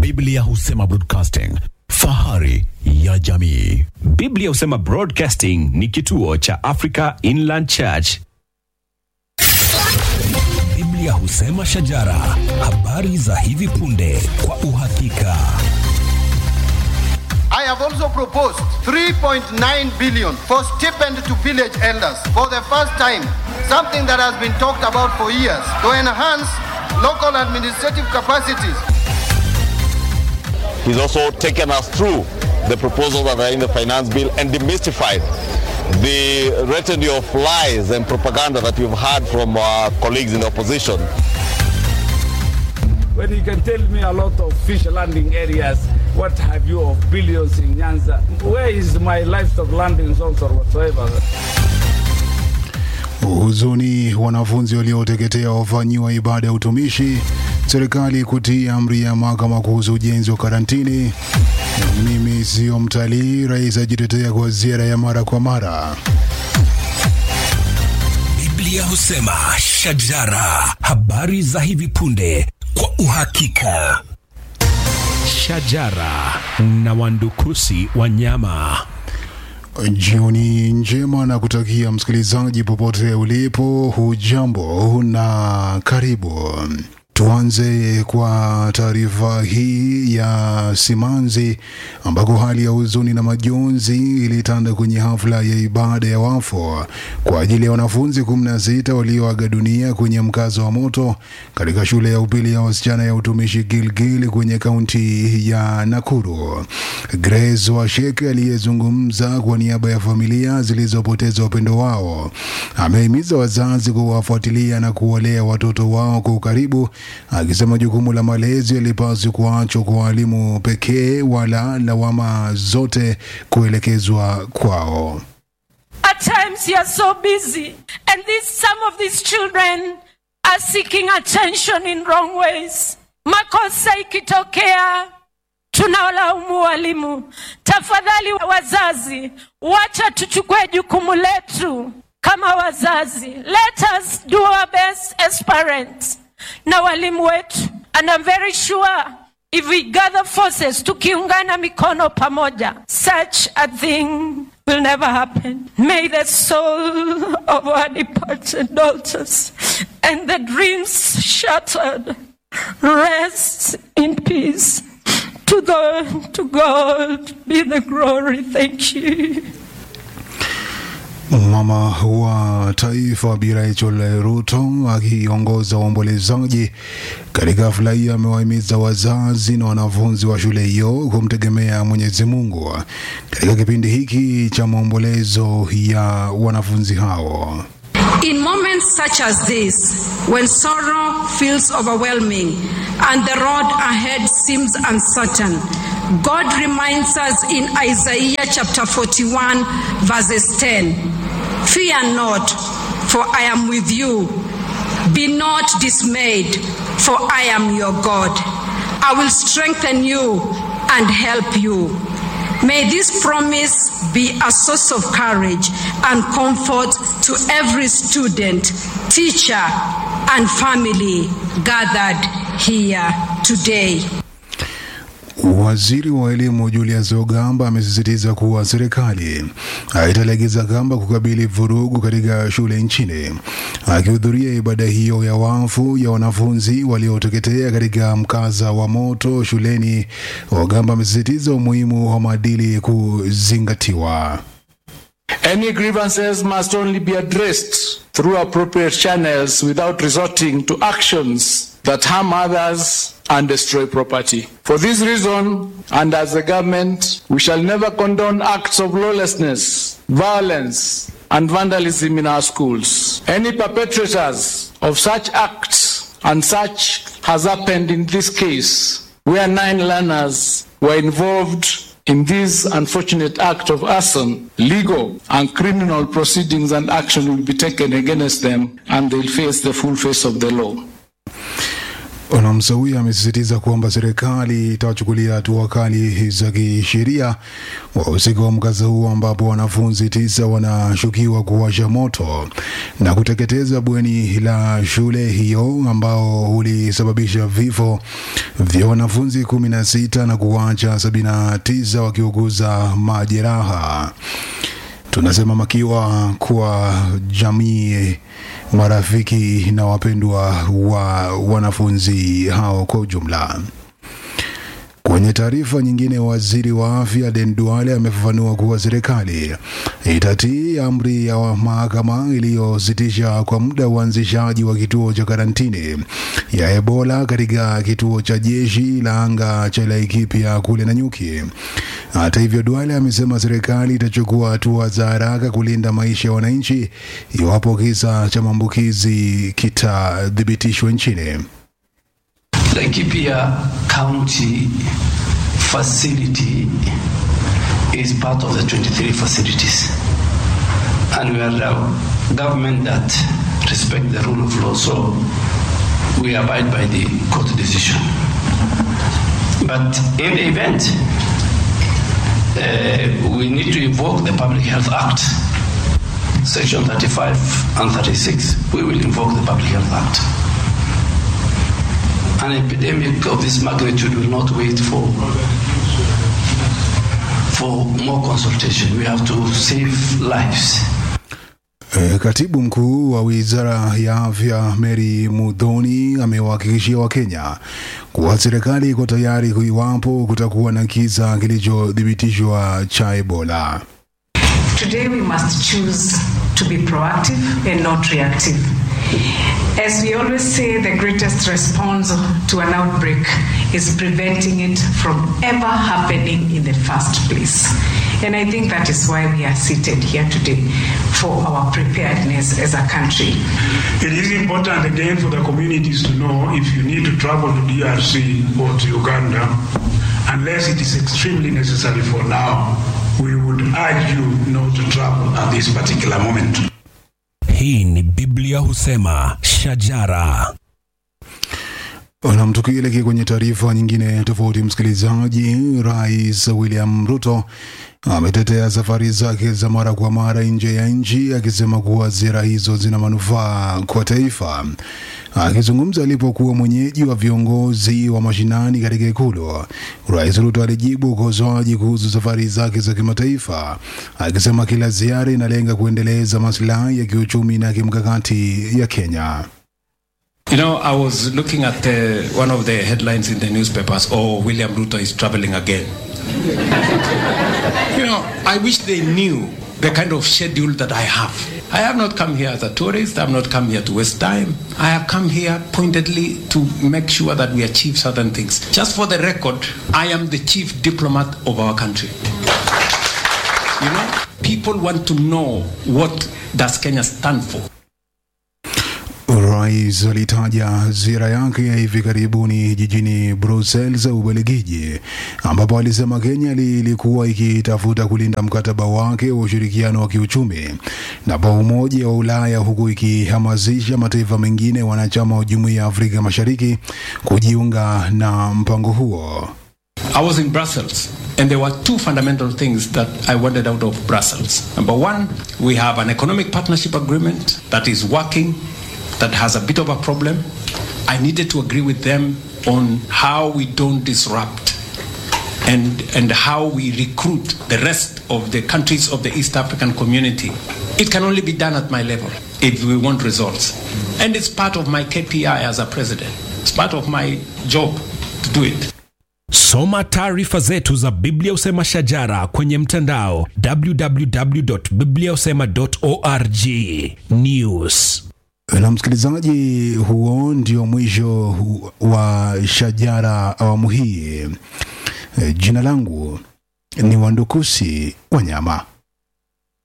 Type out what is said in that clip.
Biblia husema broadcasting, fahari ya jamii. Biblia husema Broadcasting ni kituo cha Africa Inland Church. Biblia husema shajara, habari za hivi punde kwa uhakika. I have also proposed 3.9 billion for stipend to village elders for the first time, something that has been talked about for years, to enhance local administrative capacities. He's also taken us through the proposals that are in the finance bill and demystified the retinue of lies and propaganda that we've heard from our colleagues in the opposition. When you can tell me a lot of fish landing areas, what have you of billions in Nyanza? Where is my livestock landing zones or whatsoever? Huzuni, wanafunzi walioteketea wafanyiwa ibada ya utumishi. Serikali kutii amri ya mahakama kuhusu ujenzi wa karantini. Mimi sio mtalii, rais ajitetea kwa ziara ya mara kwa mara. Biblia husema shajara, habari za hivi punde kwa uhakika. Shajara na wandukusi wanyama. Jioni njema na kutakia msikilizaji popote ulipo, hujambo na karibu. Tuanze kwa taarifa hii ya simanzi ambako hali ya huzuni na majonzi ilitanda kwenye hafla ya ibada ya wafu kwa ajili ya wanafunzi 16 walioaga dunia kwenye mkazo wa moto katika shule ya upili ya wasichana ya utumishi Gilgil kwenye kaunti ya Nakuru. Grace Washeke aliyezungumza kwa niaba ya familia zilizopoteza upendo wao amehimiza wazazi kuwafuatilia na kuwalea watoto wao kwa ukaribu akisema jukumu la malezi halipaswi kuachwa kwa walimu pekee wala lawama zote kuelekezwa kwao. At times you are so busy, and this, some of these children are seeking attention in wrong ways. Makosa ikitokea, tunawalaumu walimu. Tafadhali wazazi, wacha tuchukue jukumu letu kama wazazi. Let us do our best as parents na walimu wetu, and I'm very sure if we gather forces, tukiungana mikono pamoja, such a thing will never happen. May the soul of our departed daughters and the dreams shattered rest in peace. To the to God be the glory. Thank you. Mama wa taifa Bi Rachel Ruto akiongoza waombolezaji katika hafla hiyo amewahimiza wazazi na wanafunzi wa shule hiyo kumtegemea Mwenyezi Mungu katika kipindi hiki cha maombolezo ya wanafunzi hao. In moments such as this, when sorrow feels overwhelming and the road ahead seems uncertain, God reminds us in Isaiah chapter 41, verses 10 Fear not, for I am with you. Be not dismayed, for I am your God. I will strengthen you and help you. May this promise be a source of courage and comfort to every student, teacher, and family gathered here today. Waziri wa elimu Julius Ogamba amesisitiza kuwa serikali haitalegeza kamba kukabili vurugu katika shule nchini. Akihudhuria ibada hiyo ya wafu ya wanafunzi walioteketea katika mkasa wa moto shuleni, Ogamba amesisitiza umuhimu wa maadili kuzingatiwa. Any grievances must only be addressed through appropriate channels without resorting to actions that harm others and destroy property. For this reason, and as a government, we shall never condone acts of lawlessness, violence, and vandalism in our schools. Any perpetrators of such acts, and such has happened in this case, where nine learners were involved in this unfortunate act of arson, legal and criminal proceedings and action will be taken against them and they'll face the full face of the law. Msawia amesisitiza kwamba serikali itawachukulia hatua kali za kisheria wahusika wa mkasa huo ambapo wanafunzi tisa wanashukiwa kuwasha moto na kuteketeza bweni la shule hiyo ambao ulisababisha vifo vya wanafunzi kumi na sita na kuwacha sabini na tisa wakiuguza majeraha. Tunasema makiwa kwa jamii, marafiki na wapendwa wa wanafunzi hao kwa ujumla. Kwenye taarifa nyingine, waziri wa afya Den Duale amefafanua kuwa serikali itatii amri ya mahakama iliyositisha kwa muda uanzishaji wa kituo cha karantini ya Ebola katika kituo cha jeshi la anga cha Laikipia kule Nanyuki. Hata hivyo, Duale amesema serikali itachukua hatua za haraka kulinda maisha ya wananchi iwapo kisa cha maambukizi kitathibitishwa nchini. Laikipia County facility is part of the 23 facilities. And we are a government that respect the rule of law, so we abide by the court decision. But in the event, uh, we need to invoke the Public Health Act, Section 35 and 36. We will invoke the Public Health Act an epidemic of this magnitude will not wait for for more consultation. We have to save lives. E, katibu mkuu wa wizara ya afya Mary Mudhoni amewahakikishia Wakenya kuwa serikali iko tayari iwapo kutakuwa na kisa kilichothibitishwa cha Ebola. Today we must choose to be proactive and not reactive. As we always say, the greatest response to an outbreak is preventing it from ever happening in the first place. And I think that is why we are seated here today for our preparedness as a country. It is important again for the communities to know if you need to travel to DRC or to Uganda, unless it is extremely necessary for now, we would urge you not to travel at this particular moment. Hii ni Biblia husema shajara. Nam, tukielekea kwenye taarifa nyingine tofauti, msikilizaji, Rais William Ruto ametetea safari zake za mara kwa mara nje ya nchi akisema kuwa ziara hizo zina manufaa kwa taifa. Akizungumza alipokuwa mwenyeji wa viongozi wa mashinani katika Ikulu, Rais Ruto alijibu ukosoaji kuhusu safari zake za kimataifa, akisema kila ziara inalenga kuendeleza maslahi ya kiuchumi na kimkakati ya Kenya. You know, I was looking at the, one of the headlines in the newspapers, oh, William Ruto is traveling again. you know, I wish they knew the kind of schedule that I have. I have not come here as a tourist. I have not come here to waste time. I have come here pointedly to make sure that we achieve certain things. Just for the record, I am the chief diplomat of our country. You know, people want to know what does Kenya stand for. Rais alitaja ziara yake ya hivi karibuni jijini Brussels, Ubelgiji, ambapo alisema Kenya ilikuwa ikitafuta kulinda mkataba wake wa ushirikiano wa kiuchumi na pa Umoja wa Ulaya, huku ikihamasisha mataifa mengine wanachama wa Jumuiya ya Afrika Mashariki kujiunga na mpango huo. I was in Brussels, and there were two fundamental things that I wanted out of Brussels. Number one, we have an economic partnership agreement that is working, that has a bit of a problem. I needed to agree with them on how we don't disrupt and, and how we recruit the rest of the countries of the East African community. It can only be done at my level if we want results. And it's part of my KPI as a president. It's part of my job to do it. Soma taarifa zetu za Biblia Usema Shajara kwenye mtandao www.bibliausema.org. News. Na msikilizaji, huo ndio mwisho wa Shajara awamu hii. Jina langu ni Wandukusi Wanyama.